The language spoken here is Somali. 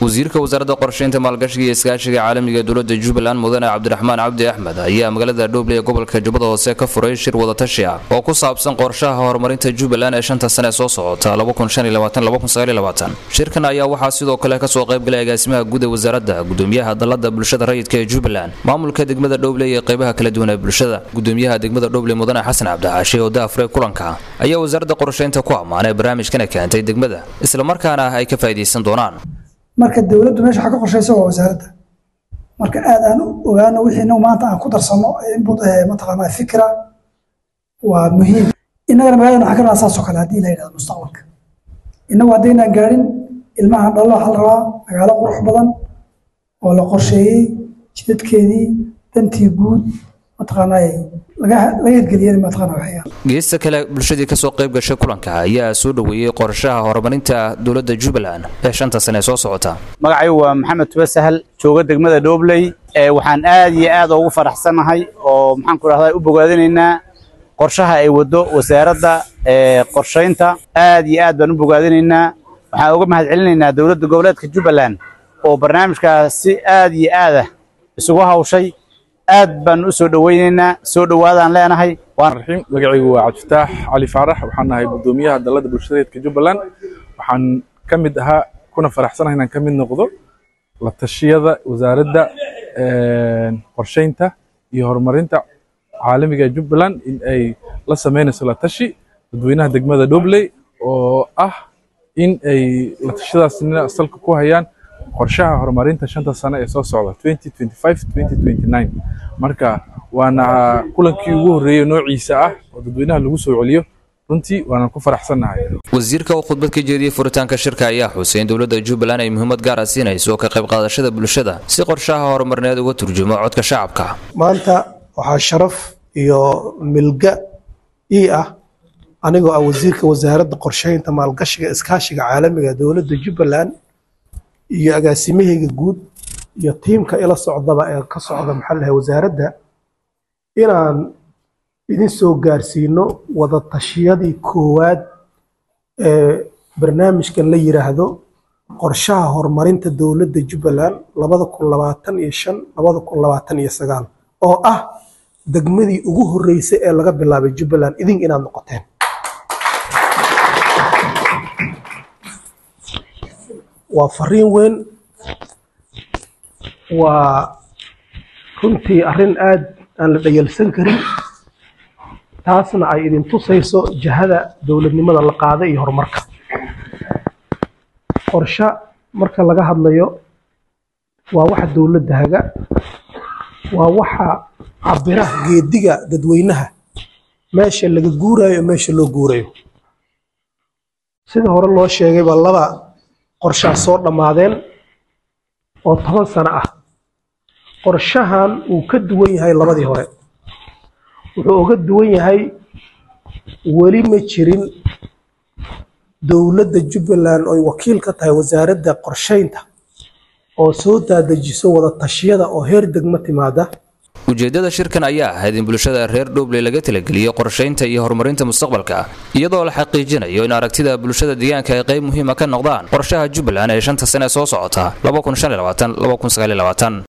wasiirka wasaaradda qorsheynta maalgashiga iyo iskaashiga caalamiga ee dowladda jubbaland mudane cabdiraxmaan cabdi axmed ayaa magaalada dhooble ee gobolka jubbada hoose ka furay shir wadatashi ah oo ku saabsan qorshaha horumarinta jubbaland ee shanta sane ee soo socota shirkan ayaa waxaa sidoo kale kasoo qaybgalay agaasimaha guud ee wasaaradda gudoomiyaha dalada bulshada rayidka ee jubbaland maamulka degmada dhooble iyo qaybaha kala duwan ee bulshada gudoomiyaha degmada dhooble mudane xasan cabdixaashi oo daafure kulanka ayaa wasaaradda qorsheynta ku ammaanay barnaamijkana keentay degmada islamarkaana ay ka faa'iidaysan doonaan marka dowladdu meesha waxa ka qorshaysa waa wasaaradda marka aad aan ogaano wixii inagu maanta aan ku darsano input mataqaanaa fikra waa muhiim innagana magaalada waxaan ka rabaa saas oo kale haddii la yidhahdo mustaqbalka innagu haddaynaan gaadhin ilmaha dhalo waxaa la rabaa magaalo qurux badan oo la qorsheeyey jidadkeedii dantii guud mataqaanaa laga hirgeliyeen mataqaanaa waxyaal geesta kale bulshadii kasoo qayb gashay kulanka ayaa soo dhoweeyey qorshaha horumarinta dowladda jubbaland ee shanta sane ee soo socota magacaygu waa maxamed tube sahal jooga degmada dhoobley waxaan aad iyo aad ugu faraxsanahay oo maxaan ku dhahdaa u bogaadinaynaa qorshaha ay waddo wasaaradda qorshaynta aad iyo aad baan u bogaadinaynaa waxaan uga mahad celinaynaa dowladda goboleedka jubbaland oo barnaamijkaas si aad iyo aadah isugu hawshay aad baan u soo dhowaynaynaa soo dhowaadaan leenahay raxiim magacaygu waa cabdifitaax cali faarax waxaan nahay gudoomiyaha dalada bulshadeedka jubbaland waxaan ka mid ahaa kuna faraxsanahay inaan ka mid noqdo la tashiyada wasaaradda qorshaynta iyo horumarinta caalamiga jubbaland in ay la sameynayso la tashi dadweynaha degmada dhobley oo ah in ay la tashiyadaasna salka ku hayaan qorshaha horumarinta shanta sano ee soo socda marka waana kulankii ugu horreeyey noociisa ah oo dadweynaha lagu soo celiyo runtii waana ku faraxsannahay wasiirka oo khudbad ka jeediyey furitaanka shirka ayaa xusay in dowladda jubbaland ay muhiimad gaar ah siinayso ka qayb qaadashada bulshada si qorshaha horumarineed uga turjumo codka shacabka maanta waxaa sharaf iyo milga ii ah anigoo ah wasiirka wasaaradda qorsheynta maalgashiga iskaashiga caalamiga dowladda jubbaland iyo agaasimahayga guud iyo tiimka ila socdaba ee ka socda maxaa lahay wasaaradda inaan idin soo gaarsiino wada tashiyadii koowaad ee barnaamijkan la yiraahdo qorshaha horumarinta dowladda jubbaland labada kun labaatan iyo shan labada kun labaatan iyo sagaal oo ah degmadii ugu horreysay ee laga bilaabay jubbaland idin inaad noqoteen waa fariin weyn waa runtii arrin aad aan la dhayalsan karin taasna ay idin tusayso jahada dowladnimada la qaaday iyo horumarka qorshe marka laga hadlayo waa waxa dowladda haga waa waxa cabira geediga dadweynaha meesha laga guurayo meesha loo guurayo sida hore loo sheegay baa laba qorshaha soo dhammaadeen oo toban sano ah qorshahan uu ka duwan yahay labadii hore wuxuu uga duwan yahay weli ma jirin dowladda jubbaland ooy wakiil ka tahay wasaaradda qorshaynta oo soo daadajiso wada tashiyada oo heer degmo timaada ujeeddada shirkan ayaa ahayd in bulshada reer dhoobley laga talageliyo qorshaynta iyo horumarinta mustaqbalka iyadoo la xaqiijinayo in aragtida bulshada deegaanka ay qayb muhiima ka noqdaan qorshaha jubbaland ee shanta sane ee soo socota